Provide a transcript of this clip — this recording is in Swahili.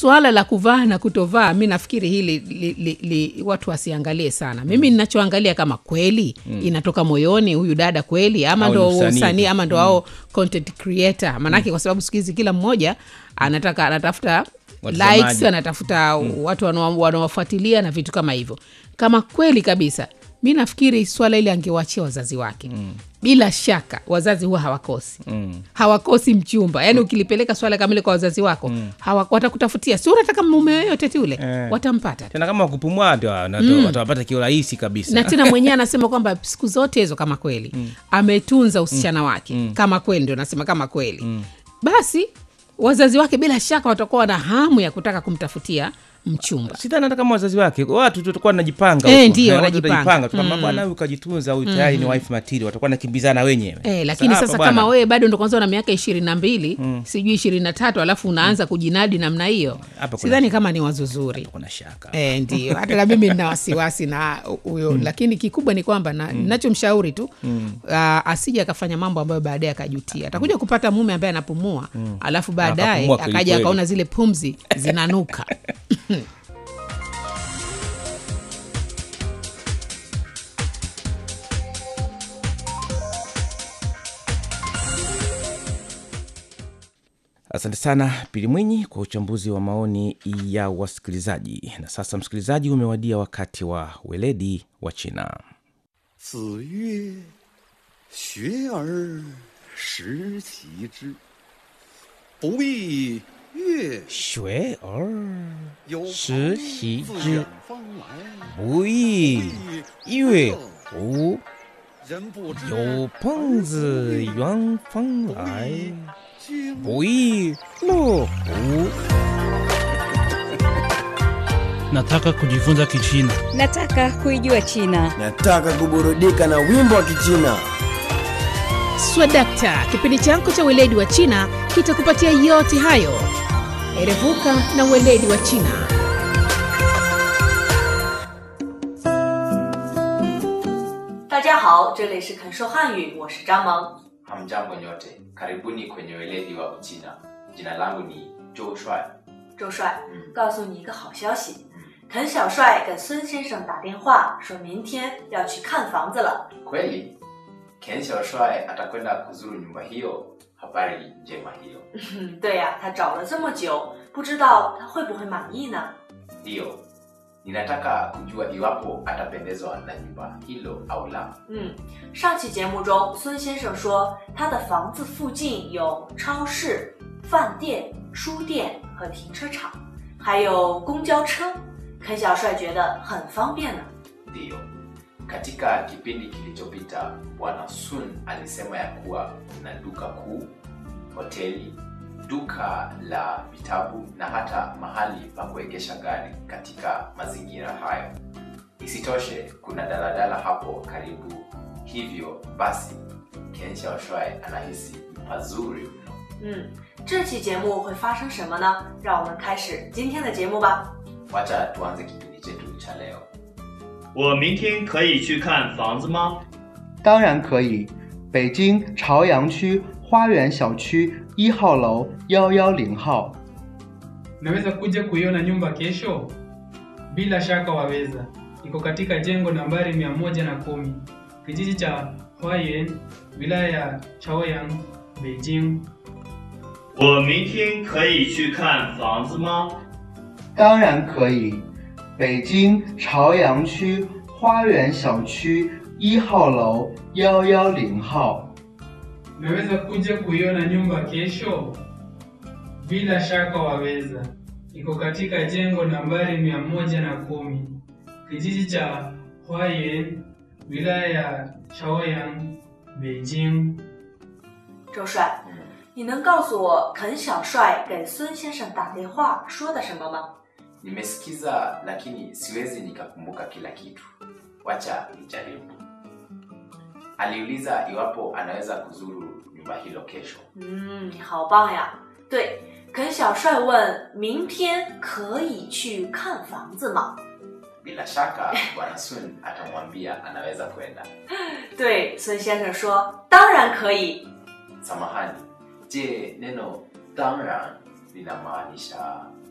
swala la kuvaa na kutovaa mi nafikiri hili li, li, li, watu wasiangalie sana mimi ninachoangalia kama kweli mm. inatoka moyoni huyu dada kweli ama Au ndo ni msanii usanii tu. ama ndo ao content creator maanake kwa sababu siku hizi kila mmoja anataka anatafuta Watazamaji. likes anatafuta watu wanao- wanaowafuatilia na vitu kama hivyo kama kweli kabisa mi nafikiri swala ile angewachia wazazi wake mm. bila shaka wazazi huwa hawakosi mm. hawakosi mchumba yaani ukilipeleka swala kama ile kwa wazazi wako mm. hawa, watakutafutia si unataka mume yoyote tu ule Eh. watampata tena kama wakupumua ndio wana- watawapata kiurahisi kabisa na tena mwenyewe anasema kwamba siku zote hizo kama kweli mm. ametunza usichana wake mm. kama kweli ndio nasema kama kweli mm. basi wazazi wake bila shaka watakuwa na hamu ya kutaka kumtafutia mchumba sidhani hata kama wazazi wake watu tu watakuwa wanajipanga Eh, huko. ndio, Eh, watu wanajipanga. watajipanga tu kama bwana huyu kajitunza huyu tayari ni wife material watakuwa nakimbizana wenyewe Eh, lakini hapa sasa bwana, kama wewe bado ndo kwanza una miaka ishirini na mbili sijui ishirini na tatu alafu unaanza kujinadi namna hiyo Hapa kuna- sidhani kama ni wazo zuri kuna shaka E, ndio hata na mimi nina wasiwasi na huyo mm. lakini kikubwa ni kwamba na, mm. nachomshauri tu mm. uh, asije akafanya mambo ambayo baadaye akajutia atakuja kupata mume ambaye anapumua mm. alafu baadaye Akapumua kweli akaja kweli. akaona zile pumzi zinanuka asante sana pili mwinyi kwa uchambuzi wa maoni ya wasikilizaji na sasa msikilizaji umewadia wakati wa weledi wa china 子曰：“学而时齐之，不亦乐学而有时朋习自之远方来， 不亦乐乎人不知有朋自远方来君不亦乐乎 Nataka kujifunza Kichina. Nataka kuijua China. Nataka kuburudika na wimbo wa Kichina. swadakta kipindi chako cha weledi wa china kitakupatia yote hayo erevuka na weledi wa china 大家好，这里是肯说汉语，我是张萌。 Hamjambo nyote, karibuni kwenye weledi wa Uchina. Jina langu ni Zhou Shuai. 周帅， 嗯告诉你一个好消息， 嗯肯小帅给孙先生打电话，说明天要去看房子了。 Kweli Ken Xiaoshuai atakwenda kuzuru nyumba hiyo. Habari njema hiyo. 嗯，对呀、他找了这么久，不知道他会不会满意呢？ Ndiyo, ninataka kujua iwapo atapendezwa na nyumba hilo au la. 嗯，上期节目中，孙先生说他的房子附近有超市、饭店、书店和停车场，还有公交车。肯小帅觉得很方便呢。 Ndiyo, katika kipindi kilichopita Bwana Sun alisema ya kuwa kuna duka kuu, hoteli, duka la vitabu na hata mahali pa kuegesha gari katika mazingira hayo. Isitoshe, kuna daladala hapo karibu, hivyo basi Ken Xiaoshuai anahisi ni pazuri mno. 嗯，这期节目会发生什么呢？让我们开始今天的节目吧。 Wacha tuanze kipindi chetu cha leo. 我明天可以去看房子吗？ 当然可以。北京朝阳区花园小区一号楼幺幺零号。 Naweza kuja kuiona nyumba kesho? Bila shaka waweza. Iko katika jengo nambari mia moja na kumi kijiji cha Huayan, wilaya ya Chaoyang, Beijing. 我明天可以去看房子吗？ 当然可以。北京朝阳区花园小区一号楼幺幺零号。 Naweza kuja kuiona nyumba kesho? Bila shaka waweza. Iko katika jengo nambari mia moja na kumi kijiji cha Huayan, wilaya ya Chaoyang, Beijing. 周帅，你能告诉我肯小帅给孙先生打电话说的什么吗？ Nimesikiza lakini siwezi nikakumbuka kila kitu. Wacha nijaribu. Aliuliza iwapo anaweza kuzuru nyumba hilo kesho. 嗯，你好棒呀！对，肯小帅问明天可以去看房子吗？ Bila shaka Bwana Sun atamwambia anaweza kwenda. 对，孙先生说当然可以。 Samahani, je, neno 当然 linamaanisha